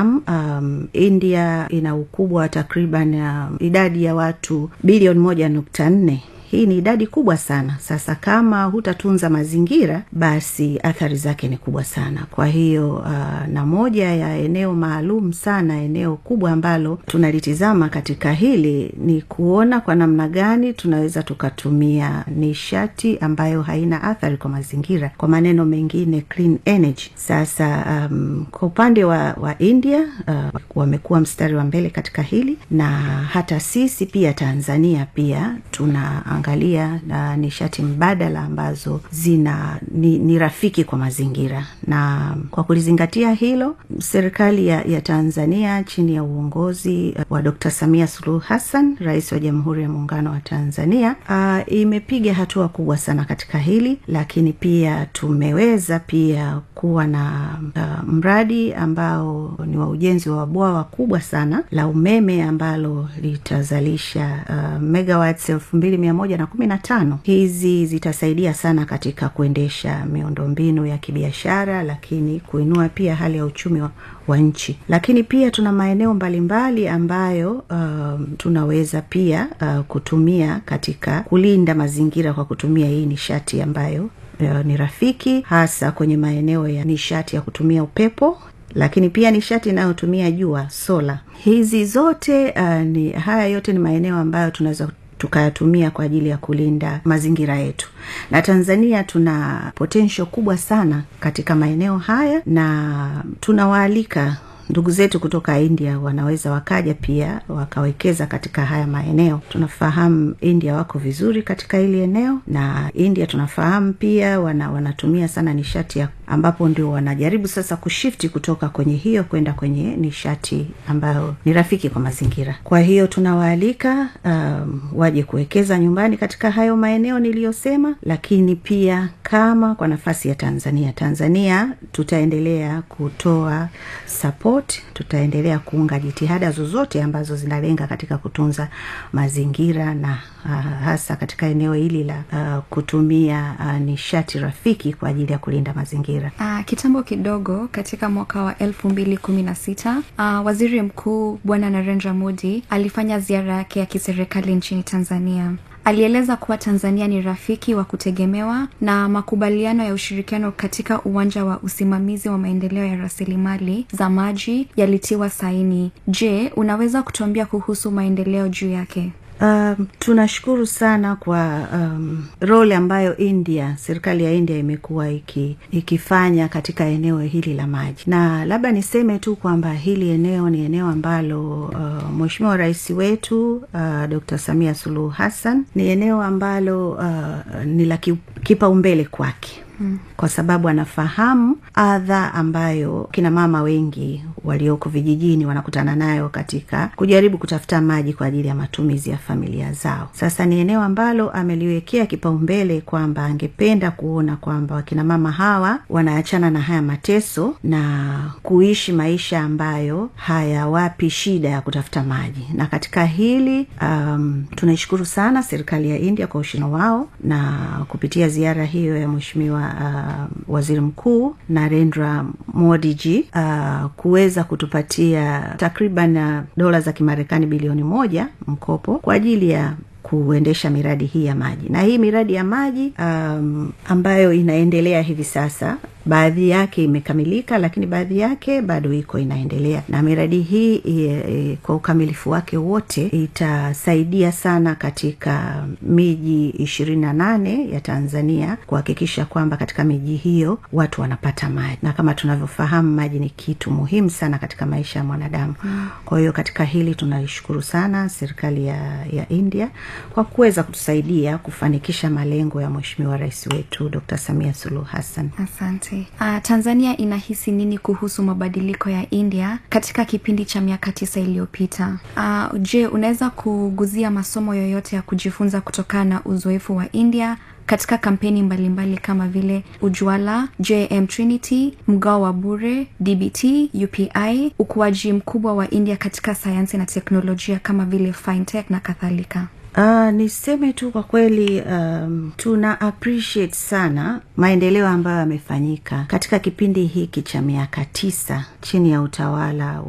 tunavyofahamu um, india ina ukubwa wa takriban um, idadi ya watu bilioni moja nukta nne hii ni idadi kubwa sana sasa kama hutatunza mazingira basi athari zake ni kubwa sana kwa hiyo uh, na moja ya eneo maalum sana eneo kubwa ambalo tunalitizama katika hili ni kuona kwa namna gani tunaweza tukatumia nishati ambayo haina athari kwa mazingira kwa maneno mengine clean energy sasa um, kwa upande wa, wa india uh, wamekuwa mstari wa mbele katika hili na hata sisi pia tanzania pia tuna angalia na nishati mbadala ambazo zina ni, ni rafiki kwa mazingira na kwa kulizingatia hilo serikali ya, ya tanzania chini ya uongozi wa dr samia suluhu hassan rais wa jamhuri ya muungano wa tanzania uh, imepiga hatua kubwa sana katika hili lakini pia tumeweza pia kuwa na uh, mradi ambao ni wa ujenzi wa bwawa kubwa sana la umeme ambalo litazalisha uh, megawatts elfu mbili mia moja na kumi na tano hizi zitasaidia sana katika kuendesha miundombinu ya kibiashara lakini kuinua pia hali ya uchumi wa, wa nchi lakini pia tuna maeneo mbalimbali ambayo uh, tunaweza pia uh, kutumia katika kulinda mazingira kwa kutumia hii nishati ambayo uh, ni rafiki hasa kwenye maeneo ya nishati ya kutumia upepo lakini pia nishati inayotumia jua sola hizi zote uh, ni haya yote ni maeneo ambayo tunaweza tukayatumia kwa ajili ya kulinda mazingira yetu na tanzania tuna potensho kubwa sana katika maeneo haya na tunawaalika ndugu zetu kutoka india wanaweza wakaja pia wakawekeza katika haya maeneo tunafahamu india wako vizuri katika hili eneo na india tunafahamu pia wana, wanatumia sana nishati ya ambapo ndio wanajaribu sasa kushifti kutoka kwenye hiyo kwenda kwenye nishati ambayo ni rafiki kwa mazingira kwa hiyo tunawaalika um, waje kuwekeza nyumbani katika hayo maeneo niliyosema lakini pia kama kwa nafasi ya tanzania tanzania tutaendelea kutoa support tutaendelea kuunga jitihada zozote ambazo zinalenga katika kutunza mazingira na uh, hasa katika eneo hili la uh, kutumia uh, nishati rafiki kwa ajili ya kulinda mazingira uh, kitambo kidogo katika mwaka wa elfu mbili kumi na sita uh, waziri mkuu bwana narendra modi alifanya ziara yake ya kiserikali nchini tanzania alieleza kuwa tanzania ni rafiki wa kutegemewa na makubaliano ya ushirikiano katika uwanja wa usimamizi wa maendeleo ya rasilimali za maji yalitiwa saini je unaweza kutuambia kuhusu maendeleo juu yake Um, tunashukuru sana kwa um, role ambayo India, serikali ya India imekuwa iki, ikifanya katika eneo hili la maji, na labda niseme tu kwamba hili eneo ni eneo ambalo uh, Mheshimiwa Rais wetu uh, Dr. Samia Suluhu Hassan ni eneo ambalo uh, ni la kipaumbele kwake Hmm. kwa sababu anafahamu adha ambayo kina mama wengi walioko vijijini wanakutana nayo katika kujaribu kutafuta maji kwa ajili ya matumizi ya familia zao sasa ni eneo ambalo ameliwekea kipaumbele kwamba angependa kuona kwamba wakina mama hawa wanaachana na haya mateso na kuishi maisha ambayo hayawapi shida ya kutafuta maji na katika hili um, tunaishukuru sana serikali ya india kwa ushino wao na kupitia ziara hiyo ya mweshimiwa uh, waziri mkuu narendra modiji uh, kuweza kutupatia takriban uh, dola za kimarekani bilioni moja mkopo kwa ajili ya kuendesha miradi hii ya maji na hii miradi ya maji um, ambayo inaendelea hivi sasa baadhi yake imekamilika lakini baadhi yake bado iko inaendelea na miradi hii e, e, kwa ukamilifu wake wote itasaidia sana katika miji ishirini na nane ya tanzania kuhakikisha kwamba katika miji hiyo watu wanapata maji na kama tunavyofahamu maji ni kitu muhimu sana katika maisha ya mwanadamu mm. kwa hiyo katika hili tunaishukuru sana serikali ya, ya india kwa kuweza kutusaidia kufanikisha malengo ya mweshimiwa rais wetu dr samia suluhu hassan asante uh, tanzania inahisi nini kuhusu mabadiliko ya india katika kipindi cha miaka tisa iliyopita uh, je unaweza kuguzia masomo yoyote ya kujifunza kutokana na uzoefu wa india katika kampeni mbalimbali mbali kama vile ujwala jm trinity mgao wa bure dbt upi ukuaji mkubwa wa india katika sayansi na teknolojia kama vile fintech na kadhalika Uh, niseme tu kwa kweli um, tuna appreciate sana maendeleo ambayo yamefanyika katika kipindi hiki cha miaka tisa chini ya utawala